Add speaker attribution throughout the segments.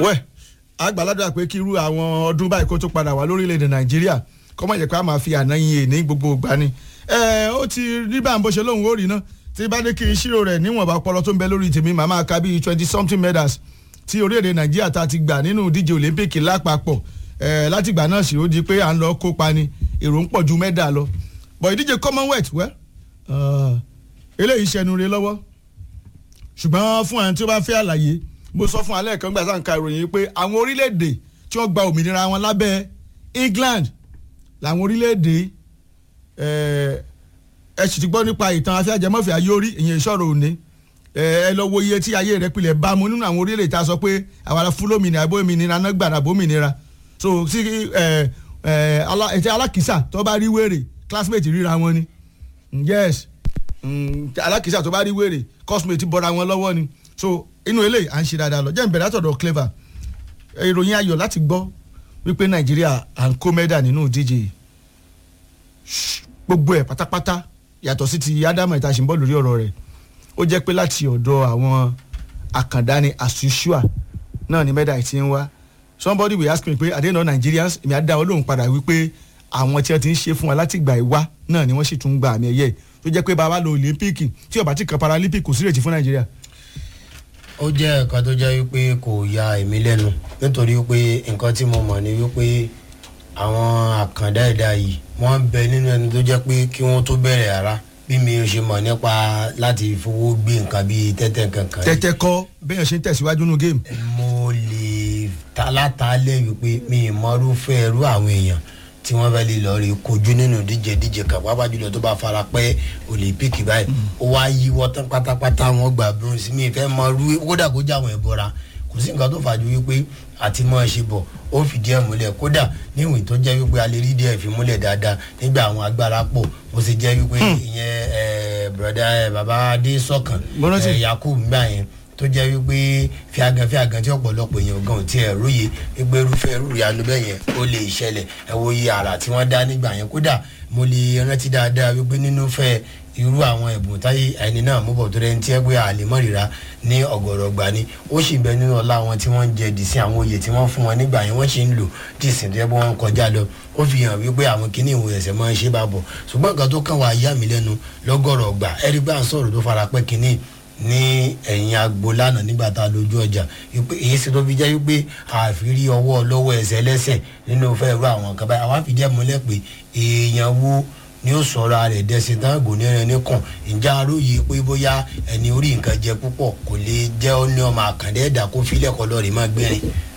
Speaker 1: wẹ́ àgbàládùn pé kí irú àwọn ọdún báyìí kó tó padà wá lórílẹ̀‐èdè nàìjíríà kọ́ mọ̀ jẹ́ pé a máa fi àná yin èní gbogbo ìgbà ni ẹ ó ti rí bá ń bó ṣe lóhùn ó rí ná tí bá dé kí n ṣírò rẹ̀ níwọ̀nba ọpọlọ tó ń bẹ lórí tèmi màá máa ka bíi twenty something medals tí orílẹ̀‐èdè nàìjíríà ta ti gbà nínú ìdíje olympic lápapọ̀ ẹ látìgbà náà sì ó di pé à ń lọ kópa ni èrò ń pọ̀ ju mẹ́dà lọ bọ̀ ìdíje commonwealth wẹ́ eléyìí ṣẹnu re lọ́wọ́ ṣùgbọ́n fún àwọn tí ó bá fẹ́ àlàyé mo sọ fún alẹ́ kan gbà sáà ń ka ìròyìn pé àwọn orílẹ̀-èdè tí wọ́n gba òmìnira wọn lábẹ́ England làwọn orílẹ̀-èdè ẹ sì ti gbọ́ nípa ìtàn afẹ́jẹmọ́fẹ́ ayórí ìyẹn ìṣòro òní ẹ lọ wo iye tí ayé rẹ pilẹ̀ bá mu nínú àwọn orílẹ̀-èdè tá a sọ pé àwọn ará fúlómìnira abómìnira náà gbàdá bómìnira so sí ẹtẹ alákìsà tó bá rí wèrè classmate ríra wọn ni yes alákìsà tó bá rí wèrè cosmate bọ́ra wọn lọ́wọ́ ni so inú eléyìí à ń ṣe dáadáa lọ jẹ́ ìbẹ̀rẹ̀ àtọ̀dọ̀ clever ìròyìn ayọ̀ láti gbọ́ wípé nàìjíríà à ń kó mẹ́dà nínú ìdíje gbogbo ẹ̀ pátápátá yàtọ̀ sí ti ádámù ìta ṣìǹbọ̀ lórí ọ̀rọ̀ rẹ̀ ó jẹ́ pé láti ọ̀dọ̀ àwọn àkàndáni as usual náà ni mẹ́dà ti ń wá somebody will ask me pé àdéhùn Nigerians èmi á dá wọn lóhùn padà wípé àwọn tí wọ́n ti ń ṣe fún wa láti gbà ìwá náà ni wọ́n sì tún gba àmì ẹ̀yẹ tó jẹ́ pé bàbá lọ Olympic tí ó bá ti kan Paralympic kò sí ìrètí fún Nàìjíríà
Speaker 2: ó jẹ́ nǹkan tó jẹ́ wípé kò ya èmi lẹ́nu nítorí wípé nǹkan tí mo mọ̀ ni wípé àwọn àkàndá ẹ̀dá yìí wọ́n ń bẹ nínú ẹni tó jẹ́ pé kí wọ́n tó bẹ̀rẹ̀ ara bí mi ò ṣe mọ̀ nípa láti fowó gbé nǹkan bíi tẹ́tẹ́ kankan.
Speaker 1: tẹ́tẹ́ kọ́ bẹ́ẹ̀ ṣe ń tẹ̀síwájú nínú géèmù.
Speaker 2: mo lè talátálẹ̀ wípé mi ì mọ̀rúfẹ́ ẹrú àwọn èèyàn tí wọ́n fẹ́ lè lọ rí kojú nínú díje díje kan pàápàá jùlọ tó bá fara pẹ́ olympic báyìí ó wá yí wọ́tán pátápátá wọn gbà bronze mi fẹ́ mọ rú kódà kó já àwọn ẹ̀bọra kò sí nǹkan tó fàájú wípé àti mọ́ ẹ ṣe bọ̀ ó fìdí ẹ̀ múlẹ̀ kódà níwìn tó jẹ́ wípé a lè rí díẹ̀ fi múlẹ̀ dáadáa nígbà àwọn agbára pọ̀ ó sì jẹ́ wípé ìyẹn broda baba adé sọ̀kan yakub gbà yẹn tó jẹ́ wípé fíagan fíagan tí ọ̀pọ̀lọpọ̀ èèyàn gan ti ẹ̀ róye wípé irúfẹ́ irú ìyanu bẹ́ẹ̀ yẹn ó lè ṣẹlẹ̀ ẹ wo iye àrà tí wọ́n dá nígbà yẹn kódà mo lè rántí dáadáa wípé nínú fẹ́ irú àwọn ẹ̀bùn táyé ẹni náà mú bọ̀ tó rẹ̀ ń tiẹ́ pé àlèmọ́rìíra ní ọ̀gọ̀rọ̀ gbà ni ó sì bẹ nínú ọlá wọn tí wọ́n ń jẹ dìsín àwọn oyè tí wọ́n fún wọn nígbà yẹn wọ́n sì ń lò dìsín tó yẹ pé wọ́n ń kọjá lọ ó fi hàn wípé àwọn kìíní ìwò ẹ̀sẹ̀ máa ń ṣe bá bọ̀ ṣùgbọ́n nǹkan tó kàn wá yá mi lẹ́nu lọ́gọ̀rọ̀ gbà ẹ̀rí gbà ń sọ̀rọ̀ tó fara pẹ́ kìíní ní ẹ̀yìn agbo lánàá nígbà tá a lójú ọjà èyí sì tó fi jẹ́ wípé àfírí ọwọ́ lọ́wọ́ ẹsẹ̀ lẹ́sẹ̀ nínú fẹ́ ru àwọn kan báyìí àwọn àfìdí ẹ̀ múlẹ̀ pé èèyàn wo ni ó sọ̀rọ̀ rẹ̀ dẹ́sẹ̀ tán gò ní ẹni kàn ǹjẹ́ aróye pé bóyá ẹni orí nǹkan jẹ púpọ̀ kò lè jẹ́ ó ní ọmọ àkàndé ẹ̀dá kó filẹ̀ kọ́ lọ́ọ̀rì má gbẹ̀rin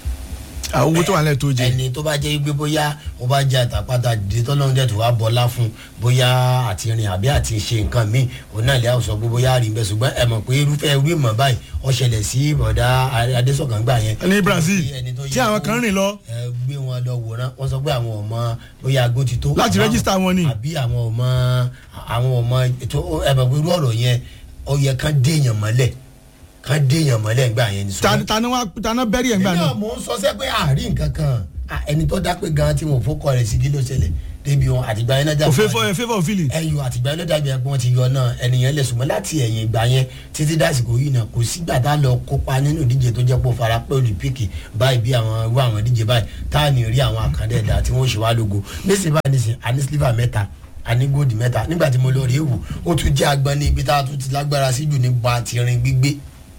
Speaker 1: àwọn owó tó wà lẹ́ẹ̀ tó jẹ.
Speaker 2: ẹni tó bá jẹ́ pé bóyá ó bá jẹ́ àtàpàtà dìde tọ́lọ́run dẹ̀ tó wá bọ́lá fún bóyá àti rìn àbí àti ṣe nǹkan míì òun náà lè sọ pé bóyá rí bẹ́ẹ̀ ṣùgbọ́n ẹ mọ̀ pé irúfẹ́ irú ìmọ̀ báyìí ó ṣẹlẹ̀ sí bọ̀dá adésọ̀kan gbà yẹn.
Speaker 1: ní Brazil tí àwọn kan rìn lọ.
Speaker 2: ẹ gbé wọn lọ wòran wọn sọ pé àwọn ọmọ bóyá agbó ti tó.
Speaker 1: láti rẹ́gísítà wọn ni.
Speaker 2: àbí àwọn ọmọ àwọn ọmọ ètò ẹ mọ̀ pé irú ọ̀rọ̀ yẹn ó yẹ kán déèyàn mọ́lẹ̀ kan déèyàn mọ́lẹ̀ ńgbà yẹn ni.
Speaker 1: tani wa tani bẹ́rì ẹ̀ ńgbà náà.
Speaker 2: nínú mò ń sọ sẹ́ pé àárín nǹkan kan ẹni tó dá pé gan tí wọn fọkọ rẹ̀ sí kí ló ṣẹlẹ̀ débi wọn àtìgbà yẹn náà dàbí.
Speaker 1: òfin fọ favour fili.
Speaker 2: ẹyọ àtìgbà yẹn náà dàbí ẹgbẹ́ wọn ti yọ náà ẹnìyẹn lè sùnmọ́ láti ẹ̀yìn ìgbà yẹn títí dásìkò yìí náà kò sígbà tá a lọ kópa nínú ìdíje tó jẹ́ pé fara pé olùpíìkì báyìí bí àwọn irú àwọn ìdíje báyìí tá a ní rí àwọn àkàndé ẹ̀dá tí wọ́n ṣe wá lógo nísìnyí báyìí nísìnyí àní sliver mẹ́ta àní góòdì mẹ́ta nígbà tí mo lọ rí èwù ó tún jẹ́ agbọ́n ní ibi tá a tún ti lágbára sí jù ní ba ti rin gbígbé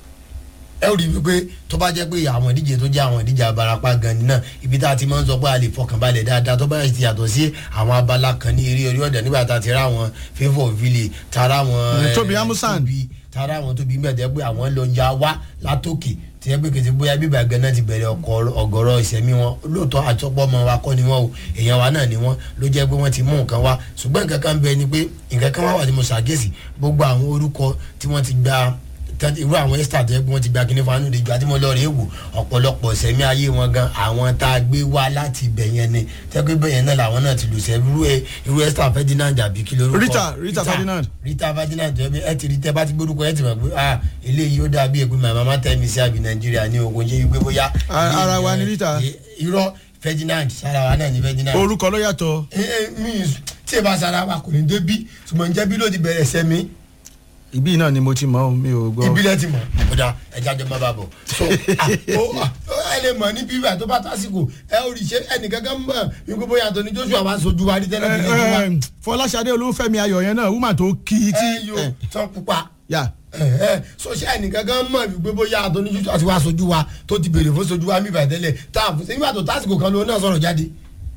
Speaker 2: ẹ rí i wípé tó bá jẹ́ pé àwọn ìdíje tó jẹ́ àwọn ìdíje abarapá gan ni náà ibi tá a ti máa ń sọ pé a lè fọkànbalẹ̀ dáadáa tó bá ti yàtọ̀ sí àwọn abala kan ní eré orí ọ̀dẹ̀ nígbà tá a ti rá àwọn favour ville tara àwọn
Speaker 1: Tóbi Amusan
Speaker 2: tara àwọn tóbi mẹ́tẹ́ pé àwọn lọ ya wá látòkè tí ẹ pé kìí bóyá bíbá gan náà ti bẹ̀rẹ̀ ọ̀gọ̀rọ̀ ìsẹ̀mí wọn lóòótọ́ àtọ́pọ̀ ọmọ wa kọ́ ni wọ́n o èèyàn wa náà ni wọ́n ló jẹ́ pé wọ́n ti mú nǹkan wá ṣùgbọ́n nǹkan kan bẹ ni pé nǹkan kan wá wà tí mo ṣàgẹ́sì gbogbo àwọn orúkọ tí wọ́n ti gba irú àwọn ẹ́sítà tó yẹ pé wọ́n ti gba kíní fanu de ju àti mo lọ rèé wò ọ̀pọ̀lọpọ̀ sẹ́mi ayé wọn gan àwọn tá a gbé wá láti ibẹ̀ yẹn ni tẹ́gbẹ́ bẹ́ẹ̀ yẹn náà làwọn náà ti lù sẹ́ irú irú ẹ́sítà Ferdinand àbí kí lórúkọ
Speaker 1: Rita Rita Ferdinand
Speaker 2: Rita Ferdinand tó yẹ pé ẹ ti rí tẹ́ bá ti gbórúkọ ẹ ti mọ̀ pé ah eléyìí ó dàbí èpè màmá má tẹ́ mi sí àbí Nàìjíríà ní ogun ṣe wípé bóyá.
Speaker 1: ara wa ni Rita.
Speaker 2: irọ́ Ferdinand sára wa náà ni Ferdinand.
Speaker 1: orúkọ ló yàtọ̀.
Speaker 2: ẹ ẹ mi tí ẹ bá sára wa kò ní débi ṣùgbọ́n jẹ́bi ló ti bẹ̀rẹ̀ sẹ́mi
Speaker 1: ibi náà ni mo ti mọ mi ò gbọ́.
Speaker 2: ibi náà ti mọ ọ̀dà ẹja jọ máa bá bọ̀ so ẹ lè mọ̀ ní bíbá tó bá tásìkò ẹ ò rí ṣe ẹnìkankan mọ̀ wípé bóyá Anthony Joshua wá sojú wa rí tẹ́lẹ̀
Speaker 1: ẹ,
Speaker 2: tẹ́lẹ̀ wá
Speaker 1: ẹ, Fọláṣadé Olúfẹ́mi Ayọ̀ yẹn náà woman tó kí i tí
Speaker 2: ẹ yóò tán pupa
Speaker 1: yà
Speaker 2: sọṣẹ́ ẹnìkankan mọ̀ wípé bóyá Anthony Joshua ti wá sojú wa tó ti béèrè fún sojú wa bíbá tẹ́lẹ̀ tá a fún sí nígbà tó tásìkò kan ló náà sọ̀rọ̀ jáde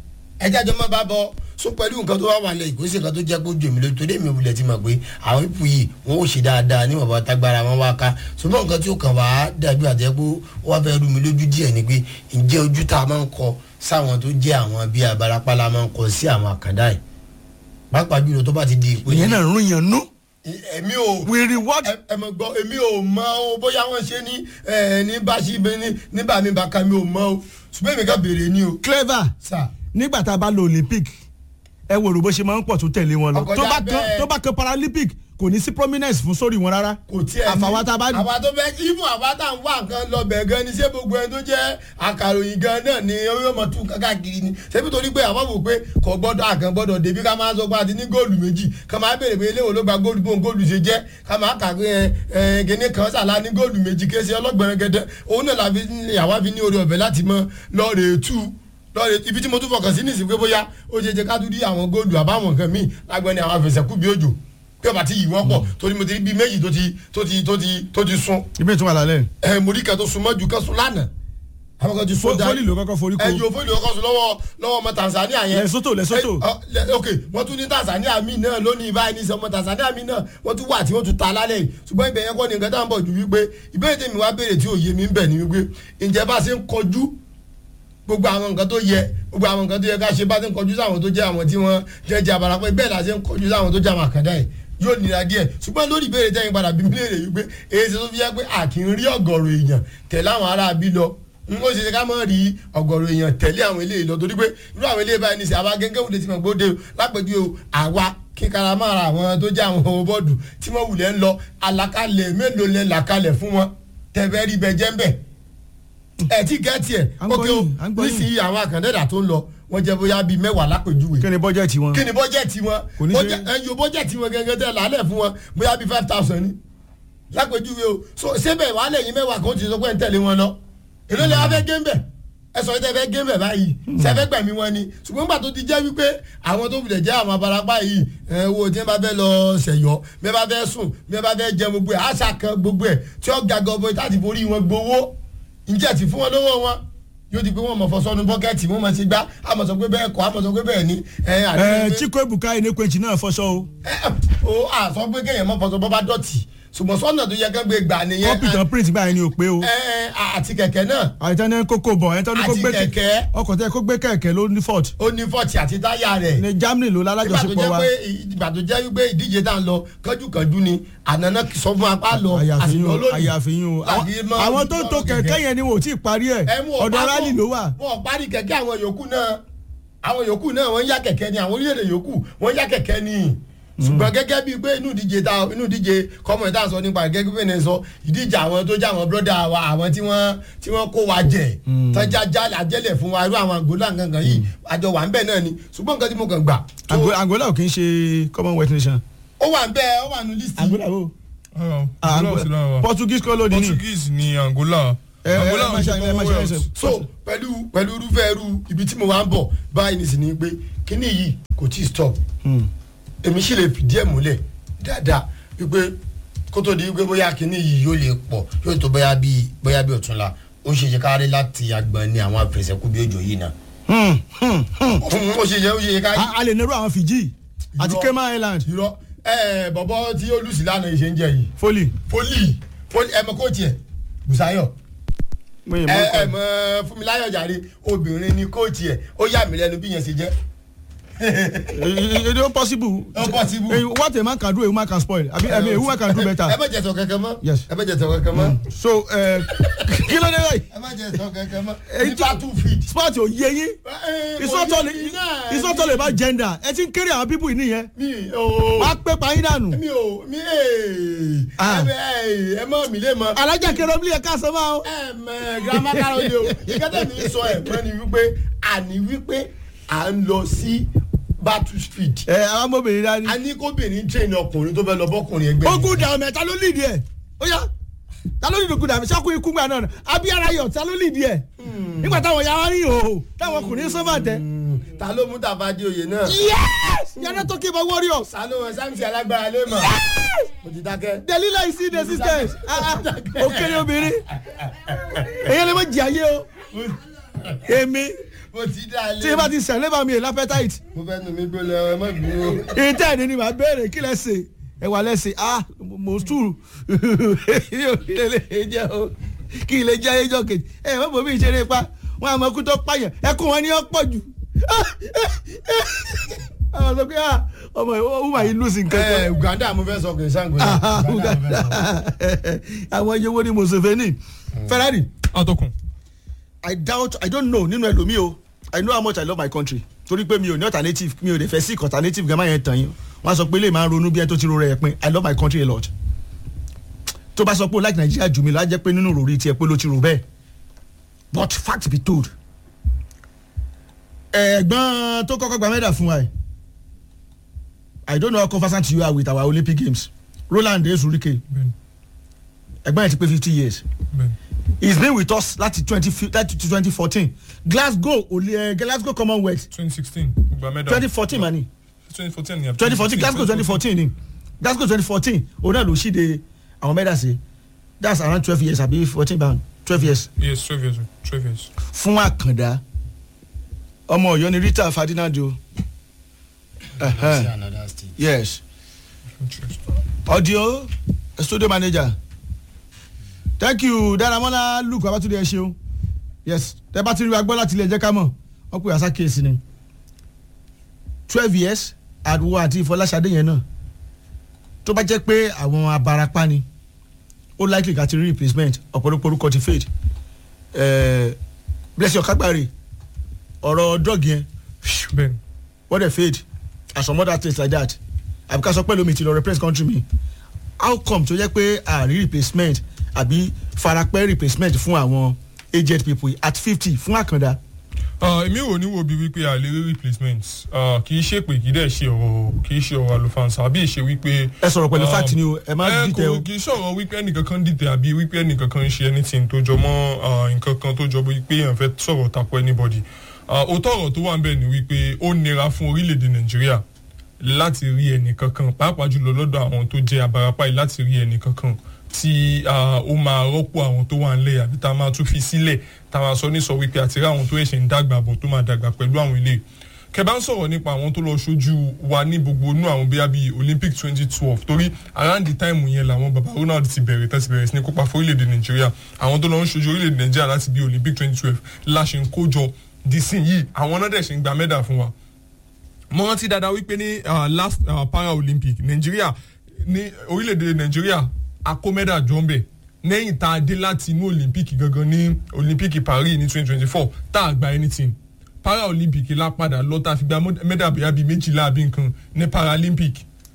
Speaker 2: ẹ jájọ́ má bá bọ́ so pẹ̀lú nǹkan tó wá wà lẹ́yìn kò sí nǹkan tó jẹ́ kó jòmí lójú torí èmi ò wulẹ̀ ti mọ̀ pé àwọn ipò yìí wọn ò ṣe dáadáa níwọ̀n bá tágbára wọn wá ká ṣùgbọ́n nǹkan tí ó kàn wá dàbí àtẹ́ pé ó wá fẹ́ rú mi lójú díẹ̀ ni pé ǹjẹ́ ojú tá a máa ń kọ sáwọn tó jẹ́ àwọn bíi abarapala máa ń kọ sí àwọn àkàndá yìí pàápàá jùlọ tó bá ti di ìpínlẹ̀
Speaker 1: ìyẹn náà rún yẹn nú
Speaker 2: èmi ò
Speaker 1: we reward
Speaker 2: ẹ ẹ mọ̀ gbọ́ èmi ò mọ̀ o bóyá wọ́n ṣe ní ẹ ní báṣí ní nígbà mi bá ka mi ò mọ̀ o ṣùgbọ́n èmi kan béèrè ni o
Speaker 1: clever
Speaker 2: sà
Speaker 1: nígbà tá a bá lo Olympic ẹ wo rò bó ṣe máa ń pọ̀ tó tẹ̀lé wọn lọ
Speaker 2: Ọkọjá
Speaker 1: tó bá kan
Speaker 2: bẹ́ẹ̀.
Speaker 1: tó bá kan Paralympic kò ní sí prominence fún sórí wọn rárá
Speaker 2: kò tiẹ̀ ní
Speaker 1: àfàwọn tá a bá
Speaker 2: àwa tó fẹ́ ibùn àwa tá à ń wá nǹkan lọ bẹ̀ gan ni ṣé gbogbo ẹni tó jẹ́ akàròyìn gan náà ni yóò mọ̀ tún káàkiri ni ṣébi torí pé àwọn wò pé kò gbọ́dọ̀ àkàn gbọ́dọ̀ débi ká máa sọ pé a ti ní góòlù méjì ká máa béèrè pé eléwo ló gba góòlù bóun góòlù ṣe jẹ́ ká máa kà pé ẹ ẹ gẹ́ni kan sàlá ní góòlù méjì kése ọlọ́gbọ̀n gẹ́dẹ́ òun náà làbí àwa fi ní orí ọ̀fẹ́ láti mọ lọ́ọ̀rẹ́ tú lọ́ọ̀rẹ́ ibi tí mo tún fọkàn sí nìsín pé bóyá ó ṣe jẹ́ ká tún rí àwọn góòlù àbáwọn nǹkan míì lágbẹ́ni àwọn afẹsẹ̀kú bí òjò bí ọba ti yìí wọ́n pọ̀ torí mo ti rí bíi méjì tó ti tó ti tó ti tó ti sun
Speaker 1: ibi ìtumọ̀ lálẹ́
Speaker 2: ẹ mo rí kan tó sun mọ́jú kan sun lánàá àwọn kan ti sun dáa
Speaker 1: fólì ló kọ́kọ́ forí
Speaker 2: ẹ
Speaker 1: ko
Speaker 2: yóò fólì ló kọ́ sun lọ́wọ́ lọ́wọ́ ọmọ Tanzania yẹn
Speaker 1: Lesotho, Lesotho.
Speaker 2: Ẹ, ọ, lẹ- ok wọ́n tún ní Tanzania mi náà lónìí báyìí ní sọ ọmọ Tanzania mi náà wọ́n tún wà tí wọ́n tún ta lálẹ́ yìí ṣùgbọ́n ibẹ̀ yẹn kọ́ ni nǹkan tá à ń bọ̀ ju wípé ìbéèrè tèmi wá béèrè tí òye mi ń bẹ̀ ni wípé ǹjẹ́ bá ṣe ń kọjú gbogbo àwọn nǹkan tó yẹ gbogbo àwọn nǹkan tó yẹ ká ṣe bá ti ń kọjú sáwọn tó jẹ́ àwọn tí wọ́n jẹ́ jẹ́ abarapẹ́ bẹ́ẹ̀ la ṣe ń kọjú sáwọn tó jẹ́ àwọn àkàndá yìí yóò nira díẹ̀ ṣùgbọ́n lórí ìbéèrè tẹ́yìn padà bí mílíọ̀nù yìí pé èyí ṣe tó fi yẹ pé a kì í rí ọ̀gọ̀rọ̀ èèyàn tẹ̀lé àwọn ará bí lọ n ó ṣe ṣe ká mọ̀ rí ọ̀gọ̀rọ̀ èèyàn tẹ̀lé àwọn eléyìí lọ torí pé irú àwọn eléyìí báyìí ní sẹ́ àwa gẹ́gẹ́ wùdí tí mo gbóde o lápẹ̀jú o àwa kíkara máa ra àwọn tó jẹ́ àwọn ọmọ bọ́ọ̀dù tí wọ́n wulẹ̀ ń lọ àlàkalẹ̀ mélòó lẹ́ làkalẹ̀ fún wọn tẹ̀fẹ́ rí bẹ jẹ́ ń bẹ̀ ẹ ti gẹ́tì ẹ̀
Speaker 1: À ń gbọ́
Speaker 2: ókè o
Speaker 1: yín, à ń gbọ́ yín.
Speaker 2: nísìnyí àwọn àkàndẹ́dà tó ń lọ wọ́n jẹ́ bóyá bíi mẹ́wàá lápèjúwe
Speaker 1: kí ni bọ́jẹ̀tì wọn
Speaker 2: kí ni bọ́jẹ̀tì wọn
Speaker 1: Kò ní ṣe-
Speaker 2: Bọ́jẹ̀- ẹ yo bọ́jẹ̀tì wọn gẹ́gẹ́ tẹ́ lálẹ́ fún wọn bóyá bíi five thousand ni lápèjúwe o so sébẹ̀ wàá lẹ́yìn mẹ́wàá kan ti sọ pé ń tẹ̀lé wọn lọ èló lè wá fẹ́ gé ń bẹ̀ ẹ sọ tẹ́ fẹ́ gé ń bẹ̀ báyìí sẹ́fẹ́ gbẹ̀mí wọn ni ṣùgbọ́n gbà tó ti jẹ́ wípé àwọn tó wulẹ̀ jẹ́ àwọn abarapá yìí ẹ wo tí wọ́n bá fẹ́ lọ ṣẹ̀yọ́ bí wọ́n bá fẹ́ sùn bí wọ́n bá fẹ́ jẹ gbogbo ẹ̀ àṣà kan gbogbo ẹ̀ tí ó ga gọbọ láti forí wọn gbowó ǹjẹ́ ti fún wọn lówó wọn yóò di pé wọn mọ̀ fọsọ́nu bọ́kẹ́tì wọn mọ̀ sí gbá àmọ̀ sọ pé bẹ́ẹ̀ kọ́ àmọ̀ sọ pé bẹ́ẹ̀ ni ẹ
Speaker 1: ẹ
Speaker 2: àdéhùn
Speaker 1: Chikwu Ebuka Enekwechi náà fọṣọ o
Speaker 2: o a sọ pé kéèyàn mọ fọsọ bọ́ bá dọ̀tì ṣùgbọ́n sọ́nà tó yẹ kán gbé gbà nìyẹn
Speaker 1: kọ́pì tán print báyìí ni ò pé o
Speaker 2: ẹ ẹ àti kẹ̀kẹ́ náà
Speaker 1: àìtán ní kókó bọ̀ ẹ̀tọ́ ní kó
Speaker 2: Àti
Speaker 1: gbé
Speaker 2: kẹ̀kẹ́.
Speaker 1: ọkọ̀ tẹ́ kó gbé kẹ̀kẹ́ ló ní fort
Speaker 2: ó ní fọ́ọ̀tì àti táyà rẹ̀
Speaker 1: ní Germany ló
Speaker 2: ìgbà tó
Speaker 1: lálájọṣepọ̀
Speaker 2: jẹ́
Speaker 1: wa
Speaker 2: pé ìgbà tó jẹ́ wípé ìdíje tá à ń lọ kánjúkánjú ni ànánà sọ fún apá lọ
Speaker 1: àyàfihàn o
Speaker 2: lónìí.
Speaker 1: àyàfihàn o
Speaker 2: Láti
Speaker 1: Àwọn-
Speaker 2: máa
Speaker 1: àwọn
Speaker 2: ń
Speaker 1: tó ń
Speaker 2: lọ
Speaker 1: to kẹ̀kẹ́
Speaker 2: kẹ̀kẹ́.
Speaker 1: yẹn ni wọn ò tí ì parí ẹ̀
Speaker 2: ẹ mú ọ̀pá
Speaker 1: ọ̀dọ̀
Speaker 2: bọ̀.
Speaker 1: rally ló wà
Speaker 2: wọn ò parí kẹ̀kẹ́ àwọn yòókù náà àwọn yòókù náà wọ́n ń yá kẹ̀kẹ́ ni àwọn orílẹ̀-èdè yòókù wọ́n ń yá kẹ̀kẹ́ ni ṣùgbọ́n gẹ́gẹ́ bíi pé inú ìdíje ta inú ìdíje kọ́mọ̀ ìta sọ nípa rẹ̀ gẹ́gẹ́ bí ẹni sọ ìdíje àwọn tó jẹ́ àwọn bọ́dà wa àwọn tí wọ́n tí wọ́n kó wa jẹ tọ́jà jálẹ̀ àjẹlẹ̀ fún wa irú àwọn àgọ́lá gangan yìí àjọ wà ń bẹ̀ náà ni ṣùgbọ́n nǹkan tí mo kàn gbà. tó-
Speaker 1: Ango- Angola ò kì í ṣe commonwealth nation
Speaker 2: ó wà ń bẹ̀ ó wà nù lísì.
Speaker 1: Angola o
Speaker 3: Ah,
Speaker 1: Ah,
Speaker 3: Angola ò sí lára wa.
Speaker 1: Portuguese colony ni
Speaker 3: Portuguese ni Angola.
Speaker 1: ẹ ẹ
Speaker 3: Angola
Speaker 1: ẹ má
Speaker 3: ò
Speaker 1: ṣe
Speaker 3: ṣe
Speaker 1: ẹ má ṣe ẹ
Speaker 3: Commonwealth.
Speaker 1: ṣe
Speaker 2: so pẹ̀lú pẹ̀lú irúfẹ́ irú ibi tí mo wá ń bọ̀ báyìí ní sinmi pé kíní yìí kò tí ì stop
Speaker 1: Hmm.
Speaker 2: èmi sì lè fìdí ẹ̀ múlẹ̀ dáadáa wípé kó tó di wípé bóyá kíní yìí yóò lè pọ̀ yóò tó bóyá bíi bóyá bíi ọ̀túnla ó ṣe ṣe kárí láti agbọ̀n ní àwọn àfẹsẹ̀kú bí òjò yìí náà
Speaker 1: Hmm, hmm, hmm.
Speaker 2: ó ṣe ṣe ó ṣe ṣe kárí.
Speaker 1: A- a lè nẹ́rù àwọn Fiji àti
Speaker 2: Irọ́.
Speaker 1: Cayman Island
Speaker 2: irọ́ ẹ bọ̀bọ̀ tí ó lù sí lánàá ìṣe ń jẹ yìí
Speaker 1: foli
Speaker 2: fólì fólì ẹ mọ kóòtù ẹ Bùsáyọ̀
Speaker 1: mo yìn
Speaker 2: ẹ ẹ
Speaker 1: mọ́
Speaker 2: mọ Fúnmiláyọ̀ jàre obìnrin ni kóòtù ẹ ó yà mí lẹ́nu bí yẹn ṣe jẹ́
Speaker 1: it is possible
Speaker 2: Ó possible.
Speaker 1: Eh, what a man can do a woman can spoil abi I mean a woman can do
Speaker 2: ẹ
Speaker 1: better
Speaker 2: má jẹ sọ kankan mọ́
Speaker 1: Yes.
Speaker 2: ẹ má jẹ sọ kankan mọ́
Speaker 1: so eh, kí ló dé báyìí
Speaker 2: ẹ má jẹ sọ kankan mọ́
Speaker 1: Èyí
Speaker 2: ní
Speaker 1: tí-
Speaker 2: battlefield.
Speaker 1: sport ò yé yín
Speaker 2: Ẹ,
Speaker 1: it's
Speaker 2: kò
Speaker 1: not
Speaker 2: yé
Speaker 1: all
Speaker 2: mi náà.
Speaker 1: it's not all about gender ẹ ti ń kéré àwọn people yìí nìyẹn
Speaker 2: mi ò
Speaker 1: wàá pé pààyàn dànù
Speaker 2: mi ò mi ee
Speaker 1: Ah.
Speaker 2: ẹ bẹ ẹ mọ mi lé mọ.
Speaker 1: alájà kẹrọ bí ẹ ká sọ máa o.
Speaker 2: ẹ mẹ girama karole o ìkẹtẹ mi sọ ẹ mọ ni wípé àní wípé à ń lọ sí battlefield
Speaker 1: ẹ àwọn ọmọbìnrin dání.
Speaker 2: a ní kóbìnrin train ọkùnrin tó fẹ́ lọ bọ́kùnrin ẹgbẹ́
Speaker 1: ogun dàrú mẹ́ta ló lìdí ẹ ó yá ta ló ní ìdòkúdà mi ṣáku ikú gbà náà abiyara yọ ta ló lìdí ẹ nígbà táwọn yàrá rí ìhòòhò táwọn kò ní sọ́fà tẹ.
Speaker 2: ta ló mú tàbádé oyè náà.
Speaker 1: yes yàrá tó kébà warriors
Speaker 2: sanu wọn sáǹsì alágbára lé mọ. mo ti dákẹ́.
Speaker 1: delila is in the system òkèrè obìnrin èyí lè má jì ayé o èmi
Speaker 2: mo ti dá lé.
Speaker 1: tí n bá ti sẹ̀lẹ̀ bá mi èlò appetite
Speaker 2: mo fẹ́ nu mi gbólẹ̀ ẹ má bínú.
Speaker 1: ìtẹ́ ẹ̀dín ni màá béèrè kí lẹ ṣe ẹ wà lẹ́sìn ah mo sùúrù yóò kí lè lè jẹ́ o kí lè jẹ́ ẹjọ́ kejì ẹ má bọ̀ mí ìṣeré pa wọn àmọ́ kú tó pààyàn ẹkún wọn ni ó pọ̀ jù àwọn sọ pé ah ọmọ ìwà yìí lùsìn
Speaker 2: ẹ
Speaker 1: kankan
Speaker 2: uganda mo fẹ́ sọ kì í sango.
Speaker 1: Ah, Uganda. àwọn iye wo ni Museveni Ferrari
Speaker 3: atọ́kùn
Speaker 1: I doubt I don't know nínú ẹlòmíì o I know how much I love my country torí pé mi ò ní alternative mi ò lè fẹ́ seek alternative gan máa yẹn tàn yín wọ́n á sọ pé lè máa ronú bí ẹni tó ti ro rẹ̀ pin I love my country a lot tó bá sọ pé o like Nigeria jù mí lọ á jẹ́ pé nínú ròrí tiẹ̀ pé ló ti rò bẹ́ẹ̀ but fact be told ẹ̀gbọ́n tó kọ́kọ́ gba mẹ́dà fún wa yìí I don't know how conversant you are with our Olympic Games Roland Ezurike
Speaker 3: bẹ́ẹ̀ni
Speaker 1: ẹ̀gbọ́n yẹn ti pé fifty years
Speaker 3: bẹ́ẹ̀ni
Speaker 1: he's been with us láti twenty láti twenty fourteen glasgow olè ẹ glasgow commonwealth
Speaker 3: twenty sixteen gba mẹ́dà
Speaker 1: twenty fourteen mani
Speaker 3: twenty fourteen ni
Speaker 1: twenty fourteen glasgow twenty fourteen ni glasgow twenty fourteen òun náà ló ṣíde àwọn mẹ́dà sí that's around twelve years àbí fourteen pound twelve years
Speaker 3: yes twelve years twelve years
Speaker 1: fún àkàndá ọmọ ọ̀yọ́ ni rita ferdinando
Speaker 2: sí another state.
Speaker 1: yes
Speaker 3: interesting.
Speaker 1: audio studio manager thank you daramola luke abatunde ẹ ṣeun yes tẹ bá ti rí wa gbọ́ láti ilé ẹjẹ́ ká mọ̀ wọ́n pè àṣà kéèsì ni twelve years àdúgbò àti ìfọláṣadé yẹn náà tó bá jẹ́ pé àwọn abarapá ni ó likely ká ti rí replacement ọ̀pọ̀lọpọ̀ orúkọ ti fade Eh, blessing ọ̀kágbáre ọ̀rọ̀ drug yẹn
Speaker 3: bẹ́ẹ̀ni
Speaker 1: wọ́n dẹ̀ fade and some other things like that àbí ká sọ pé lómi ti lọ replace country mi how come tó jẹ́ pé àrí replacement àbí farapẹ́ replacement fún àwọn aged people at fifty fún àkàndá
Speaker 3: Ah, èmi ò ní wo bí wípé a lè rí replacement Ah, kì í ṣe pé kì í dẹ̀ ṣe ọ̀rọ̀ kì í ṣe ọ̀rọ̀ àlùfáàǹsà àbí ìṣe wípé.
Speaker 1: ẹ sọ̀rọ̀ pẹ̀lú
Speaker 3: um,
Speaker 1: fact ni o ẹ má
Speaker 3: ẹ
Speaker 1: dìtẹ̀ o
Speaker 3: kò kì í sọ̀rọ̀ wípé ẹnìkankan dìtẹ̀ àbí wípé ẹnìkankan ń ṣe anything tó jọ mọ́ ah, nǹkan kan tó jọ wípé èèyàn fẹ́ sọ̀rọ̀ tako anybody. Ah, òótọ́ ọ̀rọ̀ tó wà ń bẹ̀ ni wípé ó nira fún orílẹ̀-èdè nàìjíríà láti rí ẹnìkankan pàápàá jùlọ lọ́dọ̀ àwọn tó jẹ́ abarapá yìí láti rí ẹnìkankan tí ah, ó máa rọ́pò àwọn tó wà ńlẹ̀ àbí tá a máa tún fi sílẹ̀ tá a máa sọ ní sọ wípé àti rí àwọn tó ẹ̀ṣẹ̀ ń dàgbà bọ̀ tó máa dàgbà pẹ̀lú àwọn ilé kẹbà ń sọ̀rọ̀ nípa àwọn tó lọ ṣojú wa ní gbogbo inú àwọn bíi bíi olympic twenty twelve torí around the time yẹn làwọn baba ronald ti bẹ̀rẹ̀ tẹ́sí bẹ̀rẹ̀ sí ní kópa fún orílẹ̀-èdè nàìjíríà àwọn tó lọ ń ṣojú orílẹ̀-èdè nàìjíríà láti bíi olympic twenty twelve la ṣe ń kójọ dísìn yìí àwọn náà dẹ̀ ṣe ń gba mẹ́dà fún wa mo rántí dáadáa wípé ní uh, last uh, para olympic nàìjíríà ní orílẹ̀-èdè nàìjíríà akómẹ́dà jọ ń bẹ̀ lẹ́yìn tá a dé láti inú olympic gangan ní olympic paris ní twenty twenty four tá a gba anything para olympic la padà lọ tá a fi gba mẹ́dà bóyá bíi méjìlá àbí nǹkan ní paralympic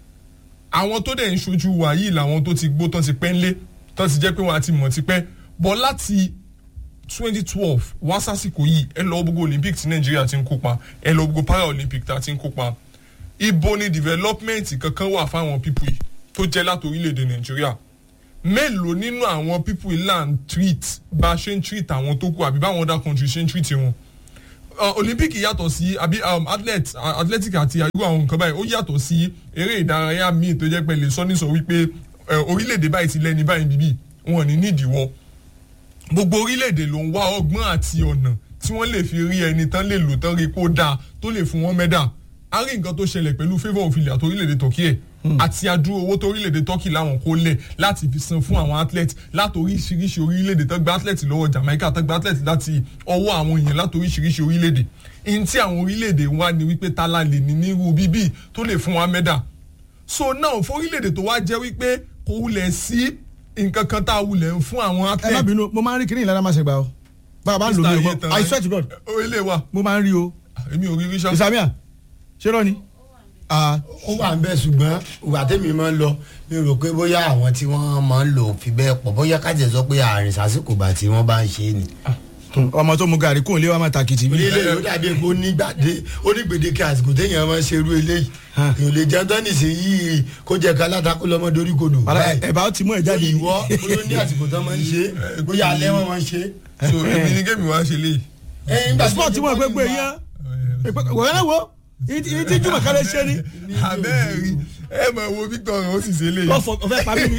Speaker 3: àwọn tó dẹ̀ ń ṣojú wa yìí làwọn tó ti gbó tán ti pẹ́ ńlé tán ti jẹ́ pé wọ́n á ti mọ̀ ti pẹ́ bọ́ láti twenty twelve wá sásìkò yìí ẹ lọ gbogbo olympic tí nàìjíríà ti ń kópa ẹ lọ gbogbo para olympic tá a ti ń kópa ibo ni development kankan wà fáwọn pípù yìí tó jẹ́ láti orílẹ̀-èdè nàìjíríà mélòó nínú àwọn pípù yìí là ń treat bá a ṣe ń treat àwọn tó kù àbí báwọn other countries ṣe ń treat wọn uh, olympic yàtọ̀ sí àbí um, athlete uh, athletic àti irú àwọn nǹkan báyìí ó yàtọ̀ sí eré ìdárayá míì tó jẹ́ pé lè sọ ní sọ wípé uh, orílẹ̀-èdè báyìí ti lẹ́ni báyìí bíbí wọn ò ní nídìíwọ́ gbogbo orílẹ̀-èdè ló ń wá ọgbọ́n àti ọ̀nà tí wọ́n lè fi rí ẹni tán lè lò tán rí kó dáa tó lè fún wọn mẹ́dà a rí nǹkan tó ṣẹlẹ̀ pẹ̀lú favour of ilẹ̀ àti orílẹ̀-èdè turkey ẹ̀ àti adúró owó tó orílẹ̀-èdè turkey láwọn kó lẹ̀ láti fi san fún àwọn athlete láti oríṣiríṣi orílẹ̀-èdè tó gba athlete lọ́wọ́ jamaica tó gba athlete láti ọwọ́ àwọn èèyàn láti oríṣiríṣi orílẹ̀-èdè ihun tí àwọn orílẹ̀-èdè wa ni wípé tala lè ní nírú bíbí tó lè fún wa mẹ́dà so now fún orílẹ̀-èdè tó wá jẹ́ wípé kò wulẹ̀ sí nǹkan kan tá a wulẹ̀ ń fún àwọn
Speaker 1: ẹ má
Speaker 3: athlete
Speaker 1: bínú mo máa ń rí kíní ìlànà máa ṣe gbà o bàbá ń lò mí o
Speaker 3: Mr.
Speaker 1: mo i swear to god
Speaker 3: orílẹ̀ wa
Speaker 1: mo máa ń rí o
Speaker 3: èmi ò rí rí ṣá.
Speaker 1: ìsàmìà ṣé rọ ni. Ah,
Speaker 2: ó wà ń bẹ ṣùgbọ́n ìgbà tèmi máa ń lọ mi rò pé bóyá àwọn tí wọ́n máa ń lò fi bẹ́ẹ̀ pọ̀ bóyá kájẹ̀ sọ pé àárín sásìkò bá tí wọ́n bá ń ṣe é ni.
Speaker 1: ọmọ tó mu gàrí kóun lé wa máa takìtì bí.
Speaker 2: ilé yóò dàbí epo onígbàdé onígbèdéke àsìkò téèyàn máa ń ṣerú eléyìí èèyàn lè jẹun tán nìṣe yìí kó jẹ ká látàkó lọmọ dorí kodò.
Speaker 1: Wàhálà, ẹ̀bà ó ti mú ẹ̀ jáde.
Speaker 2: ìwọ bóyá ní àsìkò tán máa ń ṣe bóyá alẹ́ wọn máa ń ṣe.
Speaker 3: so èmi ní kémi wá ṣe léyìí.
Speaker 1: sport tí wọ́n pẹ́ pé yẹn wọ́n yẹn wo ìyí tí jùmọ̀ kálẹ̀ ṣe ni.
Speaker 3: abẹ́ẹ̀rí ẹ mọ̀ wo Victor ó sì ṣe léyìí.
Speaker 1: wọ́n fọ ọ̀fẹ́ parí mi.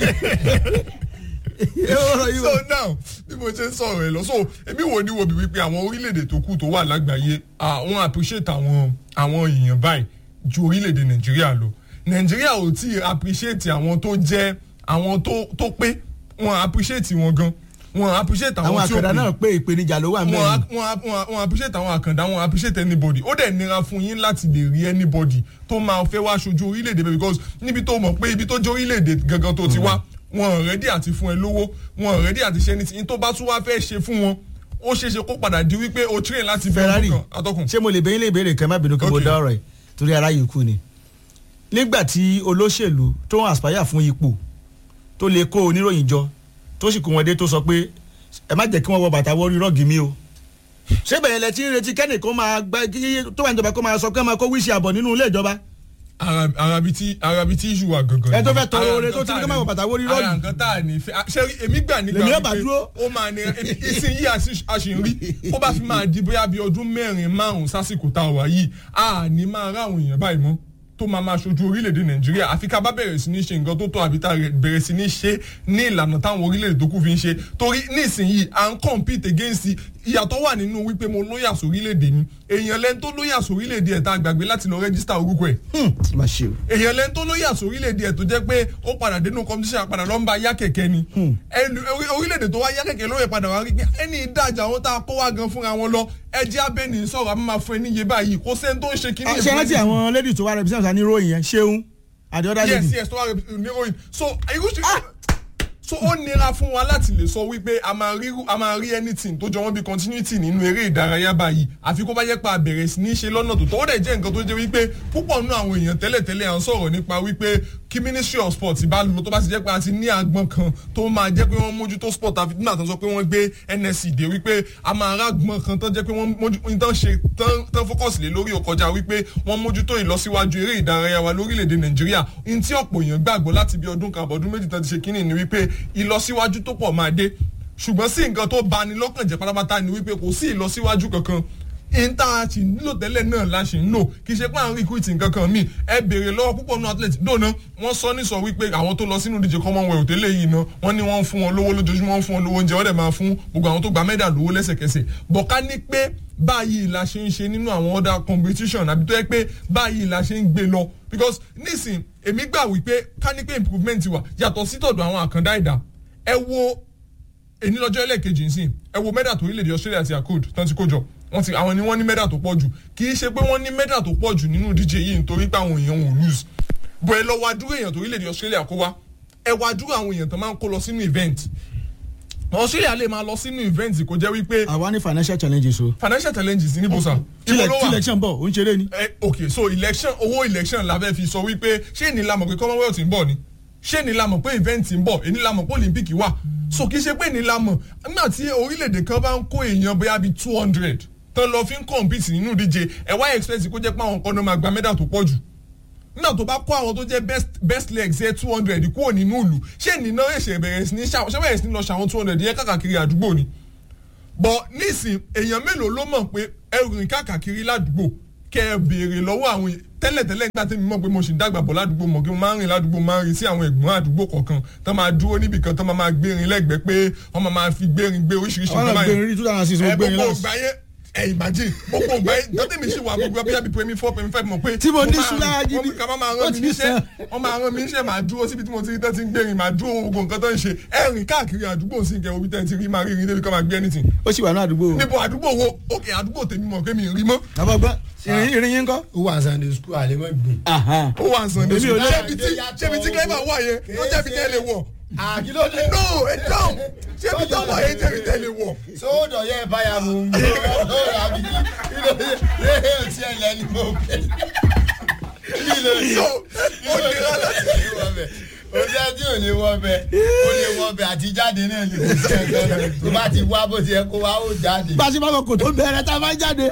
Speaker 3: so now bí mo ṣe ń sọ̀rọ̀ ẹ lọ so èmi wò ní wo bí wípé àwọn orílẹ̀-èdè tó kù tó wà lágbàáyé àwọn appreciate àwọn àwọn èèyàn báyìí ju orílẹ̀-èdè nàìjíríà lọ nàìjíríà ò tí ì appreciate àwọn tó jẹ́ àwọn tó tó pé wọn appreciate wọn gan wọn appreciate
Speaker 1: àwọn
Speaker 3: àwọn tí ó
Speaker 1: àkàndá
Speaker 3: pé
Speaker 1: náà pé ìpèníjà ló wà
Speaker 3: wọn
Speaker 1: mẹ́rin.
Speaker 3: wọn wọn wọn appreciate àwọn àkàndá wọn appreciate anybody ó dẹ̀ nira fún yín láti lè rí anybody tó máa fẹ́ wá aṣojú orílẹ̀-èdè bẹ́ẹ̀ because níbi tó mọ̀ pé ibi tó jẹ́ orílẹ̀-èdè gangan tó ti wá wọn ready àti fún ẹ lówó wọn ready àti ṣe anything tó bá tún wá fẹ́ ṣe fún wọn ó ṣeé ṣe kó padà di wípé o train láti bẹ̀rẹ̀
Speaker 1: Ferrari
Speaker 3: ọdún kan atọ́kùn.
Speaker 1: ṣé mo lè bẹ̀yìn lè béèrè kan má bínú kí mo
Speaker 3: Okay.
Speaker 1: dá ọ̀rọ̀ yìí torí ara yìí kú ni. nígbà tí olóṣèlú tó ń aspire fún ipò tó lè kó oníròyìn jọ tó sì kó wọn dé tó sọ pé ẹ má jẹ́ kí wọ́n wọ bàtà wọ́rí rọ́ọ̀gì mi o. ṣé bẹ̀rẹ̀ lẹ ti ń retí kẹ́nì kó máa gbá kí tó wà níjọba kó máa sọ pé máa kó wíṣì àbọ̀ nínú ilé ìjọba.
Speaker 3: ara arabi tí arabi tí iṣu wa gangan.
Speaker 1: Ẹ tó fẹ́
Speaker 3: nìyẹn.
Speaker 1: tọrọ
Speaker 3: Ara
Speaker 1: oore
Speaker 3: nǹkan
Speaker 1: tó ti ní
Speaker 3: tá
Speaker 1: kó má
Speaker 3: a
Speaker 1: wọ bàtà wọ́rí rọ́ọ̀gì.
Speaker 3: ara nǹkan tá a ní fẹ́ à, ṣé èmi gbà nígbà
Speaker 1: Lèmi yóò bá
Speaker 3: wípé
Speaker 1: dúró.
Speaker 3: ó máa ní ìsìn yìí àṣìírí ó bá fi máa di bóyá bíi ọdún mẹ́rin márùn-ún sásìkò tá a wà yìí a ní máa rá àwọn èèyàn báyìí mọ́ tó máa máa ṣojú orílẹ̀-èdè nàìjíríà àfi ká bá bẹ̀rẹ̀ sí ní ṣe nǹkan tó tọ́ àbí tá a bẹ̀rẹ̀ sí ní ṣe ní ìlànà táwọn orílẹ̀-èdè tó kù fi ń ṣe torí nísìnyìí à ń compete against ìyàtọ̀ wà nínú wípé mo lóyà sórílẹ̀-èdè ni èèyàn lẹ́ni tó lóyà sórílẹ̀-èdè ẹ̀ tá a gbàgbé láti lọ rẹ́gísítà orúkọ ẹ̀
Speaker 1: má ṣe o.
Speaker 3: èèyàn lẹ́ni tó lóyè àsórílẹ̀-èdè ẹ̀ tó jẹ́ pé ó padà dénú competition àpadà ló ń ba yá kẹ̀kẹ́ ni ẹnu orí- orílẹ̀-èdè tó wá yá kẹ̀kẹ́ lóye padà wá rí pé ẹni ìdájà àwọn tá a kó wá gan fúnra wọn lọ ẹjẹ́ abẹ́ni sọ̀rọ̀ àmọ́ máa fún ẹ níye báyìí kó sẹ́ni tó ń ṣe kíní
Speaker 1: ṣe rántí àwọn lady tó wá represent wa ní ròyìn yẹn ṣeun àti ọ̀dà
Speaker 3: yes
Speaker 1: lady.
Speaker 3: yes tó wá rẹ ní oyin so irú ṣe so ó nira fún wa láti lè sọ wípé a máa rí a máa rí anything tó jọ wọ́n bí continuity nínú eré ìdárayá báyìí àfi kó bá jẹ́ pa bẹ̀rẹ̀ sí ní ṣe lọ́nà tó tọ́ ó dẹ̀ jẹ́ nǹkan tó jẹ́ wípé púpọ̀ nínú àwọn èèyàn tẹ́lẹ̀tẹ́lẹ̀ à ń sọ̀rọ̀ nípa wípé kí ministry of sport bá lọ tó bá ti jẹ́ pé a ti ní agbọ̀n kan tó máa jẹ́ pé wọ́n mójútó sport àfi nígbà tó ń sọ pé wọ́n gbé nsc dé wípé a máa rá agbọ̀n kan tó jẹ́ pé wọ́n mójú tán ṣe tán tán focus lé lórí ọkọjá wípé wọ́n mójútó ìlọsíwájú eré ìdárayá wa lórílẹ̀‐èdè nàìjíríà ní tí ọ̀pọ̀ èèyàn gbàgbọ́ láti bí ọdún kan àbọ̀dún méjì tán ti ṣe kínní ni wípé ìlọsíwájú tó pọ̀ máa dé ṣùgbọ́n sí nǹkan tó bani lọ́kàn jẹ́ pátápátá ni wípé kò sí ìlọsíwájú kankan ìta ti nílò tẹ́lẹ̀ náà la ṣì ń lò kì í ṣe pé à ń recruit nǹkan kan míì ẹ béèrè lọ́wọ́ púpọ̀ nínú athlete dòna wọ́n sọ ní sọ wípé àwọn tó lọ sínú ìdíje commonwealth tẹ́lẹ̀ yìí náà wọ́n ní wọ́n ń fún wọn lówó lójoojúmọ́ wọ́n ń fún wọn lówó oúnjẹ wọ́n dẹ̀ máa fún gbogbo àwọn tó gba mẹ́dà lówó lẹ́sẹ̀kẹsẹ̀ bọ̀ká ní pé báyìí la ṣe ń ṣe nínú àwọn other competition àbí tó yẹ pé báyìí la ṣe ń gbé lọ because nísìn èmi gbà wípé ká ní pé improvement wà yàtọ̀ sí tọ̀dọ̀ àwọn àkàndá ẹ̀dá ẹ wo èní lọ́jọ́ ẹlẹ́ẹ̀kejì nsìn ẹ wo mẹ́dà tó orílẹ̀-èdè Australia àti accord tán ti kó jọ wọ́n ti àwọn ni wọ́n ní mẹ́dà tó pọ̀ jù kì í ṣe pé wọ́n ní mẹ́dà tó pọ̀ jù nínú ìdíje yìí nítorí pé àwọn èèyàn wọn ò lose bọ̀ ẹ lọ wá dúró èèyàn tó orílẹ̀-èdè Australia kó wá ẹ wá dúró àwọn èèyàn tó máa ń kó lọ sínú event Australia lè máa lọ sínú event kó jẹ́ wípé
Speaker 1: àwa ní financial challenges o.
Speaker 3: financial challenges ní bóṣà
Speaker 1: tilẹ̀ tí election bọ̀ ó ń ṣeré ni.
Speaker 3: Eh, ok so election owó election la fẹ́ fi sọ wípé ṣé ní la mọ̀ pé commonwealth ń bọ̀ ni ṣé ní la mọ̀ pé event ń bọ̀ èní la mọ̀ pé olympic wà so kì í ṣe pé ní la mọ̀ nígbà tí orílẹ̀-èdè kan bá ń kó èèyàn bóyá bíi two hundred tán lọ fi ń compete nínú ìdíje ẹ wá expect kó jẹ́ pé àwọn kan náà máa gba medal tó pọ̀ jù nígbà tó bá kó àwọn tó jẹ́ best best legs yẹ two hundred kúrò nínú ìlú ṣé ní náà ẹ̀ṣẹ̀ bẹ̀rẹ̀ sí ní ṣàwọn ṣé bẹ̀rẹ̀ sí ní lọ ṣàwọn two hundred yẹn káàkiri àdúgbò ni bọ̀ nísìn èèyàn mélòó ló mọ̀ pé ẹrù rìn káàkiri ládùúgbò kẹ ẹ béèrè lọ́wọ́ àwọn èèyàn tẹ́lẹ̀tẹ́lẹ̀ nígbà tí mi mọ̀ pé mo sì ń dàgbà bọ̀ ládùúgbò mọ̀ kí mo máa ń rìn ládùúgbò máa ń rìn sí àwọn ẹ̀gbọ́n àdúgbò kọ̀ọ̀kan tó máa dúró níbì kan tó máa máa gbérin lẹ́gbẹ̀ẹ́ pé wọ́n máa máa fi gbérin gbé oríṣiríṣi
Speaker 1: àwọn
Speaker 3: nǹkan
Speaker 1: náà
Speaker 3: báyìí.
Speaker 1: gbé rí two thousand six
Speaker 3: ẹ
Speaker 1: mo gbé rí
Speaker 3: gbogbo
Speaker 1: last.
Speaker 3: ìgbà yẹn ẹ imagine gbogbo ìgbà yẹn dọ́tẹ́ mi sì wà gbogbo abíyá bíi pèmí four pèmí five mọ̀ pé
Speaker 1: Tí mo ní
Speaker 3: máa
Speaker 1: ṣúlá
Speaker 3: rìn,
Speaker 1: gidi.
Speaker 3: wọ́n kà máa máa
Speaker 1: Ó
Speaker 3: rán
Speaker 1: ti
Speaker 3: mi níṣẹ́
Speaker 1: sàn.
Speaker 3: wọ́n máa rán mi níṣẹ́ máa dúró síbi tí mo ti rí tán ti ń gbérin máa dúró gbogbo nǹkan tó ń ṣe ẹ rìn káàkiri àdúgbò sí ìkẹwò bí tẹ́ ti rí máa rí irin débi kan máa gbé anything
Speaker 1: ó sì wà ní àdúgbò o.
Speaker 3: níbo àdúgbò wo òkè àdúgbò tèmi mọ̀ pé mi ì rí mọ́
Speaker 1: bàbá gbọ́ ìrìn ìrìn yín kọ́.
Speaker 2: ó wà sunday school àlẹ́mọ̀ gbìn.
Speaker 3: ó wà ń sàn ní
Speaker 1: Èmi ò
Speaker 3: sùn
Speaker 1: lè-
Speaker 3: ṣébi tí ṣébi tí clever wà yẹn ló jẹ́bi tẹ́ lè wọ̀
Speaker 2: àkìlódé.
Speaker 3: no ẹ dáhùn ṣébi tó wà yẹn jẹ́bi tẹ́ lè wọ̀.
Speaker 2: sódò yẹ báyà mú un. ó rà mí kí ló dé yé ọtí ẹ̀ lẹ́nu mọ́ bẹ́ẹ̀. kí ló dé.
Speaker 3: so ó nira láti
Speaker 2: ó o jẹ́ tí ò lè wọ́ bẹ o lè wọ́ bẹ àti jáde náà lè kó sí ẹ̀gbẹ́ tó bá ti wá bó ti yẹ kó wá ó jáde.
Speaker 1: bá a ṣe bá wọn kò tó bẹ̀rẹ̀ tá a máa jáde.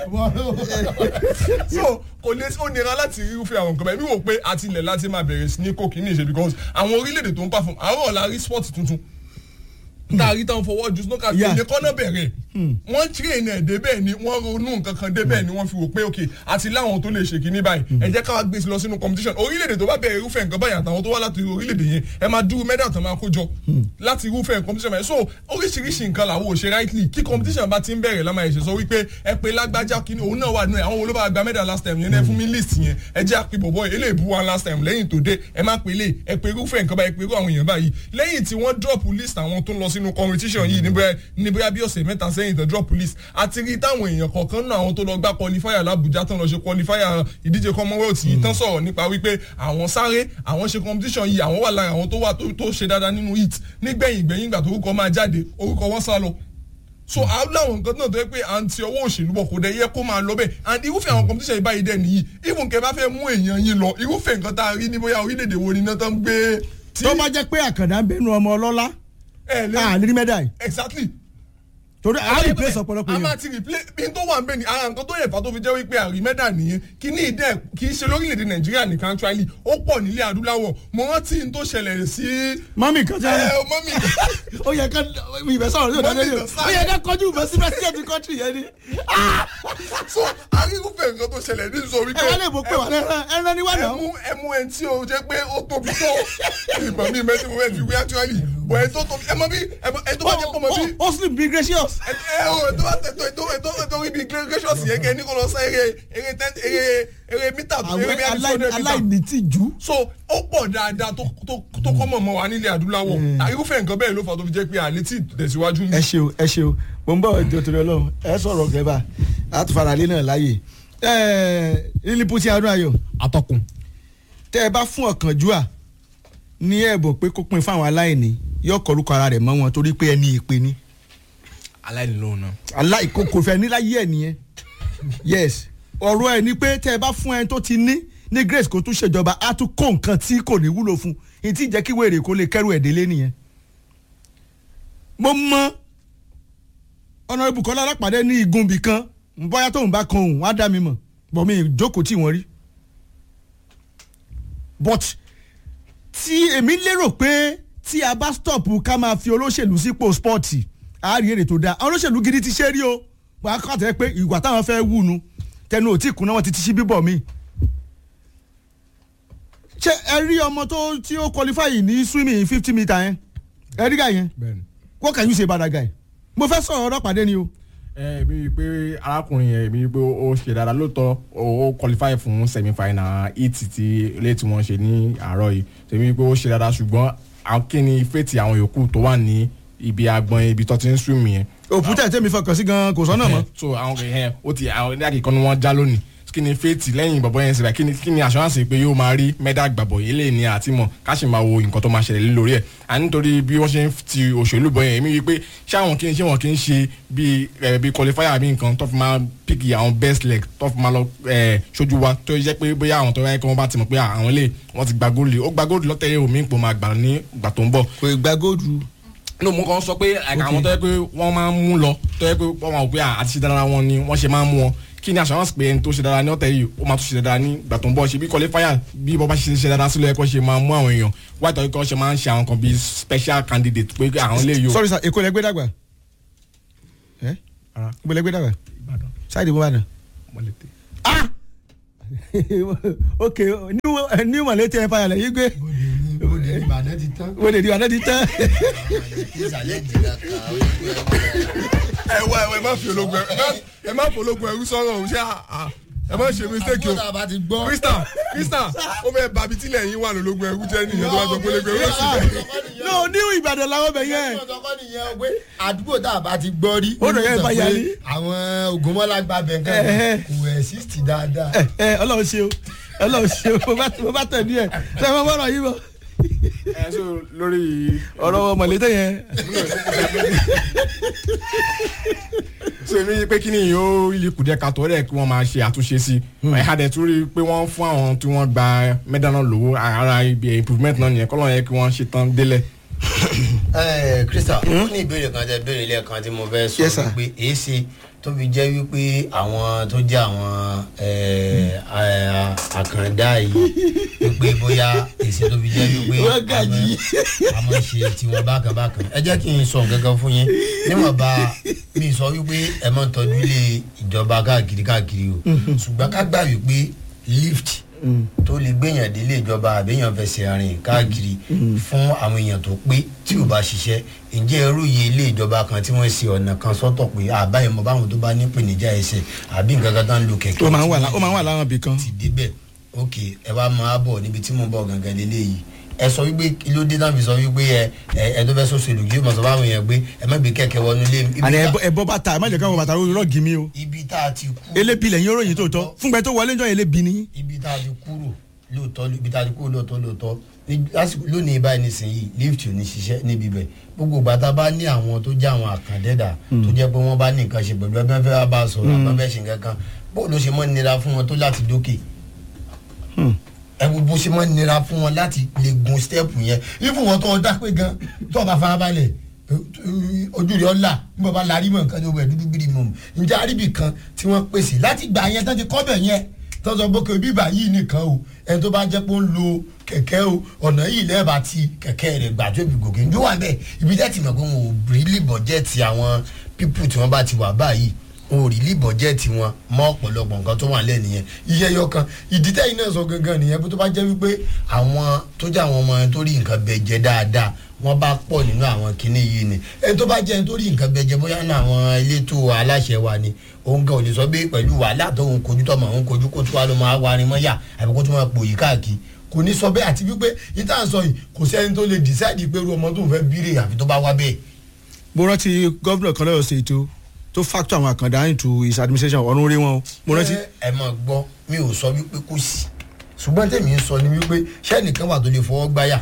Speaker 3: so kò lè ó nira láti rí irúfẹ́ àwọn nǹkan bẹ́ẹ̀ mi wò pé àtilẹ̀ láti máa bẹ̀rẹ̀ sí ní kó kìíní ṣe because àwọn orílẹ̀-èdè tó ń perform àwọn ọ̀la rí sport tuntun tá a rí táwọn fọwọ́ ju snooker
Speaker 1: Yeah.
Speaker 3: èdè kọ́nà bẹ̀rẹ̀ wọ́n train ẹ̀ débẹ̀ ni wọ́n ronú nǹkan kan débẹ̀ ni wọ́n fi wò pé ok àti láwọn tó lè ṣe kìíní báyìí ẹ jẹ́ káwá gbé sí lọ sínú competition orílẹ̀-èdè tó bá bẹ̀rẹ̀ irúfẹ́ nǹkan báyìí àtàwọn tó wá láti orílẹ̀-èdè yẹn ẹ máa dúró medal tó máa kó jọ láti irúfẹ́ competition báyìí so oríṣiríṣi nǹkan làwọn ò ṣe rightly kí competition bá ti ń bẹ̀rẹ̀ lámà ẹ̀ṣẹ̀ sọ wípé ẹ pé lágbájá kìíní òun náà wà nínú ẹ̀ àwọn wo ló bá gba medal last time yẹn ẹ fún mi list yẹn ẹ jẹ́ àpè bọ̀bọ̀ eléyìí bu wa last time lẹ́yìn tó dé ẹ má pè lè ẹ pé irúfẹ́ nǹkan báyìí ẹ pé irú àwọn èèyàn báyìí lẹ́yìn tí wọ́n drop list àwọn tó ń lọ sínú competition yìí níbẹ̀ níbẹ̀ bí ọ̀sẹ̀ mẹ́ta sẹ́yìn tó drop list àti rí táwọn èèyàn kọ̀ọ̀kan náà àwọn tó lọ gbá qualifier l'Abuja tán lọ ṣe qualifier ìdíje commonwealth yìí tán sọ̀rọ̀ nípa wípé àwọn sáré àwọn ṣe competition yìí àwọn wà lára àwọn tó wà tó tó ṣe dáadáa nínú hit nígbẹ̀yìn gbẹ̀yìn ìgbà tó orúkọ máa jáde orúkọ wọn sá lọ so àwọn làwọn nǹkan náà tó yẹ pé à ń ti ọwọ́ òṣèlú bọ̀ kò dẹ̀ yẹ kó máa lọ bẹ́ẹ̀ and irúfẹ́ àwọn competition yìí báyìí dẹ̀ nìyí even kẹ́ bá fẹ́ mú èèyàn yín lọ irúfẹ́ nǹkan tá a rí ní bóyá orílẹ̀-èdè wo ni iná tán gbé tí
Speaker 1: tó bá jẹ́ pé àkàndá ń bẹnu ọmọ ọlọ́lá
Speaker 3: ẹ lé
Speaker 1: a lè rí mẹ́dà yìí
Speaker 3: exactly
Speaker 1: torí a rí place ọ̀pọ̀lọpọ̀
Speaker 3: a
Speaker 1: yẹn.
Speaker 3: máa ti replace bí n tó wà ń bẹ ni ara nǹkan tó yẹ fà tó fi jẹ́ wípé àrímẹ́dà nìyẹn kí ní ìdẹ́ kì í ṣe lórílẹ̀‐èdè nàìjíríà nìkan actually ó pọ̀ nílé adúláwọ̀ mo rántí n tó ṣẹlẹ̀ sí
Speaker 1: mọ́mì kan tí
Speaker 3: ẹ
Speaker 1: wọ́n
Speaker 3: mọ́mì
Speaker 1: ó yẹ ká ìbẹ̀ sọ̀rọ̀ ní òdàdé yìí ó yẹ ká kọjú ìbẹ̀ sí president country yẹn ni.
Speaker 3: so arírúfẹ́ nǹkan tó ṣẹlẹ̀ ní sọ wípé
Speaker 1: ẹ wá lè mọ̀ pé wà lẹ́rán ẹran ni wà náà.
Speaker 3: ẹmu ẹmu ẹni tí o jẹ́ pé ó tóbi tó ìbọn mi mẹ́tí mo fẹ́ fi wé actually bọ̀ ẹ tó tóbi ẹ mọ bí ẹ tó bá jẹ́ pọ̀ mọ́ bí
Speaker 1: ó slim be gracious.
Speaker 3: ẹ ẹ o tó bá tẹ tó tó tó tó ibi gracious yẹn kẹ ní kó lọ sá eré eré ten eré eré mítà tó eré
Speaker 1: àwọn
Speaker 3: bí a ti sọ
Speaker 1: aláì-
Speaker 3: mítà
Speaker 1: aláìní tí jù.
Speaker 3: so ó pọ̀ dáadáa tó tó tó kọ́ mọ̀ mọ́ wa nílẹ̀ adúláwọ̀ irúfẹ́ nǹkan bẹ́ẹ̀ ló fà tó fi jẹ́ pé àlẹ́ tí tẹ̀síwájú ń
Speaker 1: ẹ ṣe o ẹ ṣe o mo ń bọ̀ ètò ìtòrí ọlọ́run ẹ sọ̀rọ̀ gẹ́bà àtúfaralé náà láàyè lílípútì adún ayọ̀
Speaker 4: atọ́kùn
Speaker 1: tẹ́ ẹ bá fún ọ̀kánjúà ní ẹ̀bùn pé kó pin fáwọn aláìní yóò kọrúkọ ara rẹ̀ mọ́ wọn torí pé ẹni ìpè ni
Speaker 4: aláìní lóhùn náà.
Speaker 1: aláìkó kò fẹ́ níláyé ẹ̀ nìyẹn yes ọ̀rọ̀ ẹ̀ ni pé tẹ́ ẹ bá fún ẹni tó ti ní ní grace kó tún ṣèjọba á tún kó nǹkan tí kò ní wúlò fún un ìtì jẹ́ kí wèrè kó lè kẹ́rù ẹ̀ délé nìyẹn. mo mọ ọ̀nà ibùkọ́lá alápàdé ní igunbì kan bóyá tóun bá kan òun á dá mi mọ̀ bọ̀ mi ìjókòó tí wọ́n rí but tí èmi lérò pé tí a bá stop ká máa fi olóṣèlú sípò spọ́ọ̀tì á rí èrè tó dáa àwọn olóṣèlú gidi ti ṣe rí o wàá kọ́ àtẹ́ pé ìwà táwọn fẹ́ wù nu tẹnu ò tí kùnà wọn ti ti ṣí bíbọ̀ mi. ṣé ẹ rí ọmọ tó tí ó qualify ní swimming fifty metre yẹn ẹ rí gà yẹn
Speaker 4: bẹ́ẹ̀ni.
Speaker 1: what can you say about that guy mo fẹ́ sọ̀rọ̀ ọlọ́pàá ni o
Speaker 4: ẹ mi rí i pé arákùnrin yẹn mi rí i pé ó ṣe dáadáa lóòótọ́ ó ó qualify fún semi final heat ti ilé tí wọ́n ṣe ní àárọ̀ yìí tèmi rí i pé ó ṣe dáadáa ṣùgbọ́n àwọn kí ni fètì àwọn yòókù tó wà ní ibi agbọn ibi tó ti ń swim yẹn.
Speaker 1: òfútẹ̀ tẹ́mi fọkàn sí gan kò sọ́nà mọ́.
Speaker 4: so àwọn kẹ̀kẹ́ ó ti àwọn ní àkìkọ́ ni wọ́n já lónìí kí ni fètì lẹ́yìn bọ̀bọ̀ yẹn síbẹ̀ kí ni kí ni assurance pé yóò máa rí mẹ́dà gbàbọ̀ yìí lè ní àti mọ̀ ká sì máa wo nǹkan tó máa ṣẹlẹ̀ lórí ẹ̀ à nítorí bí wọ́n ṣe ń ti òṣèlú bọ̀ yẹn èmi wí pé ṣé àwọn kí ni ṣé wọn kì í ṣe bí ẹ̀ bí qualifier bí nǹkan tó fi máa pick àwọn best leg tó fi máa lọ ẹ̀ ṣojú wa tó jẹ́ pé bóyá àwọn tó yẹ kí wọ́n bá ti mọ̀ pé àwọn lè wọ́n ti gba góòlù ó gba góòlù lọ́tẹ̀lẹ̀ omi ipò máa gbà ní ìgbà tó ń bọ̀
Speaker 1: kò gba góòdù.
Speaker 4: no mo kàn sọ pé like, àwọn tó yẹ pé wọ́n máa ń mú lọ tó yẹ pé wọ́n máa wò pé à, àti ṣe dára wọn ni wọ́n ṣe máa ń mú wọn kí ni assurance pé ẹni tó ṣe dára ní ọ̀tẹ̀ yìí ó máa tún ṣe dára ní ìgbà tó ń bọ̀ ṣe bí qualifier bí bọ́ bá ṣe ṣe dára sílẹ̀ ẹ̀kọ́ ṣe máa mú àwọn èèyàn white oil kan ṣe máa ń ṣe àwọn kan bíi special candidate pé àwọn lè yọ.
Speaker 1: sorry sir èkó lẹgbẹ́ dàgbà ẹ
Speaker 4: Ara.
Speaker 1: ibo lẹgbẹ́ dàgbà
Speaker 4: Ìbàdàn
Speaker 1: ṣáàdì bó bá nà.
Speaker 4: mọ̀lẹ́tẹ̀.
Speaker 1: ah ok new new malete empire lẹ yí gbé
Speaker 2: bóde ní ìbàdàn ti tán.
Speaker 1: wọ́n lè di àná di tán.
Speaker 2: ìsàlẹ̀ jìnnà kan ó yẹ kó
Speaker 3: ẹ wá ẹ má fi ológun ẹ má- ẹ má fi ológun ẹrú sọ̀rọ̀ ọ̀hún ṣé à- à- ẹ má ṣe mistake o
Speaker 2: àbúrò àbá ti gbọ́.
Speaker 3: krista krista ó fẹ́ bàbí tílẹ̀ yín wà lólógun ẹrú jẹ́ nìyẹn tó bá gbọ́ pé ológun ẹrú sì bẹ̀.
Speaker 1: no new ìbàdàn làwọn bẹ̀ yẹn.
Speaker 2: ọ̀tọ̀kọ́ nìyẹn pé àdúgbò tá a bá ti gbọ́ rí.
Speaker 1: Ó dọ̀ yẹn bá yà ní.
Speaker 2: àwọn ògùnmọ́lá gba bẹ̀ǹkan
Speaker 1: Ẹ̀hẹ́.
Speaker 2: kò exist dáadáa.
Speaker 1: ẹ ẹ ọlọ́run ṣe o ọlọ́run ṣe o mo bá mo bá tẹ̀ ní ẹ̀ ṣe mo bọ́rọ̀ yìí bọ̀
Speaker 4: ẹ so lórí
Speaker 1: ọ̀rọ̀ mọ̀lẹ́tẹ̀ yẹn.
Speaker 4: so èmi pé kí ni yóò ilé kùdíẹ̀ kàtó rẹ̀ kí wọ́n máa ṣe àtúnṣe sí ẹ̀ka dẹ̀ tún rí i pé wọ́n fún àwọn tí wọ́n gba mẹ́dà náà lówó ara ibi improvement náà nìyẹn kọ́lọ́ yẹ kí wọ́n ṣe tán délẹ̀.
Speaker 2: ẹ krista ó ní ìbéèrè kan tẹ béèrè lẹ́ẹ̀kan tí mo fẹ́ sọ
Speaker 1: Yes, sir.
Speaker 2: wípé èé ṣe tó fi jẹ́ wípé àwọn tó jẹ́ àwọn ẹ, ẹ, àkàndá yìí wípé bóyá èsì tó fi jẹ́ wípé
Speaker 1: Wọ́n gàjí.
Speaker 2: a máa ṣe tiwọn bákan bákan ẹ jẹ́ kí n sọ nǹkan fún yín níwọ̀nba mi sọ wípé ẹ máa ń tọ́jú ilé ìjọba káàkiri káàkiri o ṣùgbọ́n ká gbà wípé lift tó lè gbéyàn délé ìjọba àbẹ́yàn fẹsẹ̀ rìn káàkiri fún àwọn èèyàn tó pé tí ò bá ṣiṣẹ́ ǹjẹ́ ẹrú yìí ilé ìjọba kan tí wọ́n ṣe ọ̀nà kan sọ́tọ̀ pé àbáyé mọ báwọn tó bá ní ìpèníjà ẹsẹ̀ àbí nǹkan kan tó ń lo kẹ̀kẹ́
Speaker 1: ó máa ń wà lá- ó máa ń wà láwọn ibì kan.
Speaker 2: ti débẹ̀ ok ẹ wá máa bọ̀ níbi tí mo bọ̀ gangan lélẹ́yìí ẹ sọ wípé kí ló dé náà fi sọ wípé ẹ ẹ ẹ tó fẹ́ sọ́sọ́ ìlú yóò mọ̀ sọ fáwọn èèyàn pé ẹ má gbé kẹ̀kẹ́ wọnú ilé mi. Ibi
Speaker 1: àní
Speaker 2: tá-
Speaker 1: ẹbọ ẹbọ bàtà ẹ má jẹ káwọn bàtà rọgì mi o
Speaker 2: ibi tá a ti kú.
Speaker 1: elébi lẹ́yìn oróyìn tó tọ́ fúngbẹ tó wọlé jọ elébi ni.
Speaker 2: ibi tá a ti kúrò lóòótọ́ ibi tá a ti kúrò lóòótọ́ lóòótọ́ ní- lásìkò lónìí báyìí nísìnyí lift ò ní ṣiṣẹ́ níbi bẹ̀ gbogbo ìgbà tá a bá ní àwọn tó jẹ́ àwọn àkàndẹ́dà tó jẹ́ pé wọ́n bá ní nǹkan ṣe pẹ̀lú ẹgbẹ́ fẹ́ wá bá a sọ̀rọ̀ àbá fẹ́ ṣe nǹkan kan bó ló ṣe mọ́ nira fún wọn tó láti dókè ẹ wo bó ṣe mọ́ nira fún wọn láti lè gun stẹ́ẹ̀pù yẹn ifun wọn tó ọ dápé gan tó o bá fara balẹ̀ ojú rẹ̀ ọ̀la nígbà bá larí mọ̀ nǹkan tó wẹ̀ dúdú bírí mọ̀ njẹ́ àríbì kan tí wọ́n pèsè láti gbà yẹn tán ti kọ́ bẹ̀ yẹn tó sọ pé kò bíbà yìí nìkan o ẹni tó bá jẹ́ pé ó ń lo kẹ̀kẹ́ o ọ̀nà yìí lẹ́ẹ̀bà ti kẹ̀kẹ́ rẹ̀ gbà tó fi gòkè njó wà bẹ́ẹ̀ ibi tẹ́ ti mọ̀ pé wọn ò rílì bọ̀jẹ́ẹ̀tì àwọn pípù tí wọ́n bá ti wà báyìí wọn ò rílì bọ̀jẹ́ẹ̀tì wọn mọ́ ọ̀pọ̀lọpọ̀ nǹkan tó wà lẹ́ nìyẹn iye ẹyọ kan ìdí tẹ́yìn náà sọ gangan nìyẹn pé tó bá jẹ́ wípé àwọn tó jẹ́ àwọn ọmọ yẹn tó rí nǹkan bẹ jẹ dáadáa wọ́n bá pọ̀ nínú àwọn kinní yìí ni ẹni tó bá jẹ́ ẹni tó rí nǹkan bẹ jẹ bóyá náà àwọn elétò aláṣẹ wa ni òun gan ò lè sọ pé pẹ̀lú wàhálà tó ń kojú tọmọ òun kojú kó tó wá ló máa warin mọ́yà àbí kó tó máa pòyì káàkiri kò ní sọ bẹ́ẹ̀ àti wípé yìí tá à ń sọ yìí kò sẹ́ni tó lè decide pé irú ọmọ tó ń fẹ́ bírè àfi tó bá wá bẹ́ẹ̀
Speaker 1: mo rántí gómìnà kan lọ́yọ̀ ṣe ètò tó factor àwọn àkàndá into his administration ọ̀run rí wọn o mo rántí.
Speaker 2: ẹ ẹ mọ̀ gbọ́ mi ò sọ wípé kò sí ṣùgbọ́n tèmi ń sọ ni wípé sẹ́nìkan wà tó lè fọwọ́ gbáyà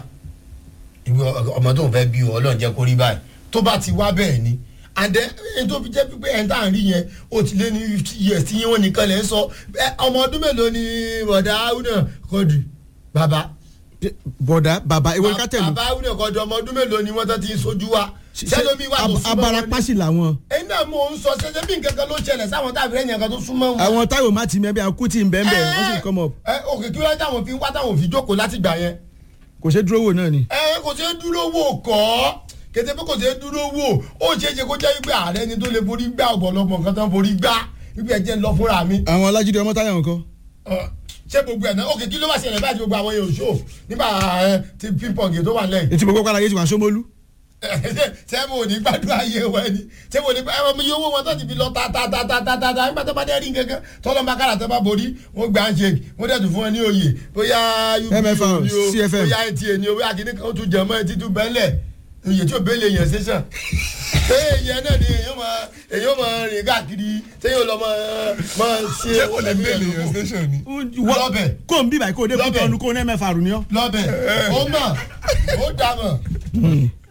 Speaker 2: ìwé ọmọ tó ń fẹ́ bí ọlọ́run jẹ́ kó rí báyìí tó bá ti wá bẹ́ẹ̀ ni and then ẹni tó fi jẹ́ pípé ẹni tá à ń rí yẹn ó ti lé ní fifty years tí yín wọn nìkan lè ń sọ ẹ, ọmọ ọdún mélòó ni bọ̀dá áwùnà kọ́dù bàbá
Speaker 1: bọ̀dà bàbá ewé kátẹ́lù
Speaker 2: bàbá áwùnà kọ́dù ọmọ ọdún mélòó ni wọ́n tó ti ń sojú wa sẹ́lómi wà tó
Speaker 1: ab-
Speaker 2: súnmọ́ wọn ni
Speaker 1: abarapásì làwọn.
Speaker 2: ẹ̀yin náà mò ń sọ ṣẹṣẹ bí nǹkan kan ló ṣẹlẹ̀ sáwọn táàbí rẹ̀ yẹn kan tó súnmọ́ wọn
Speaker 1: àwọn táyọ̀ má ti mẹ́bí àwọn kùtì ń bẹ́ẹ̀ bẹ́ẹ̀ wọ́n sì come up
Speaker 2: ẹ òkè kí wọ́n táwọn fi ń wá táwọn fi jókòó láti gbà yẹn.
Speaker 1: kò ṣe dúró wò náà ni.
Speaker 2: ẹ kò ṣeé dúró wò kọ́ kété pé kò ṣeé dúró wò ó ṣeé ṣe kó jẹ́ wípé ààrẹ ni tó lè forí gbá ọ̀pọ̀lọpọ̀ nǹkan tó ń forí gbá wípé ẹ jẹ́ ń lọ fúnra mi.
Speaker 1: àwọn ọlájídé ọmọ táyọ̀ nǹkan.
Speaker 2: Ọ, ṣé gbogbo ẹ̀ náà òkè kí ló wá ṣẹlẹ̀ báyìí tí gbogbo àwọn èèyàn ṣó nígbà ẹ, ti pípọ̀gì tó wà lẹ́yìn.
Speaker 1: etí mo gbọ́ pàdé yéṣu wà sómólú.
Speaker 2: ṣé mo ní gbàdúrà ayé wa ni ṣé mo ní ẹ mi owó wọn tó ti fi lọ ta ta ta ta ta ta ta nígbà tó bá dé rí nǹkan kan tọ́lọ́ bá kára tó bá borí wọ́n gbà ń ṣe wọ́n dẹ̀ tún fún ẹ ní oyè bóyá
Speaker 1: MFR,
Speaker 2: ni o
Speaker 1: CFM.
Speaker 2: bóyá NTA ni o bóyá kìnnì kan ó tún jẹ mọ́ ẹ títún bẹ́lẹ̀ oyè tí ò bẹ́lẹ̀ yẹn ṣẹṣàn ṣé èyàn náà ni èyàn máa èyàn máa rìn káàkiri ṣé yóò lọ máa máa ṣe
Speaker 3: ṣé wọ́n lè bẹ́ẹ̀lì yẹn station ni.
Speaker 2: lọ́bẹ̀
Speaker 1: kó n bí báyìí kó o dé kó
Speaker 2: Lọ́bẹ̀.
Speaker 1: tọ́nu kó o ní mẹ́fà rù ní ọ́.
Speaker 2: lọ́bẹ̀ ó mọ̀ ó dà mọ̀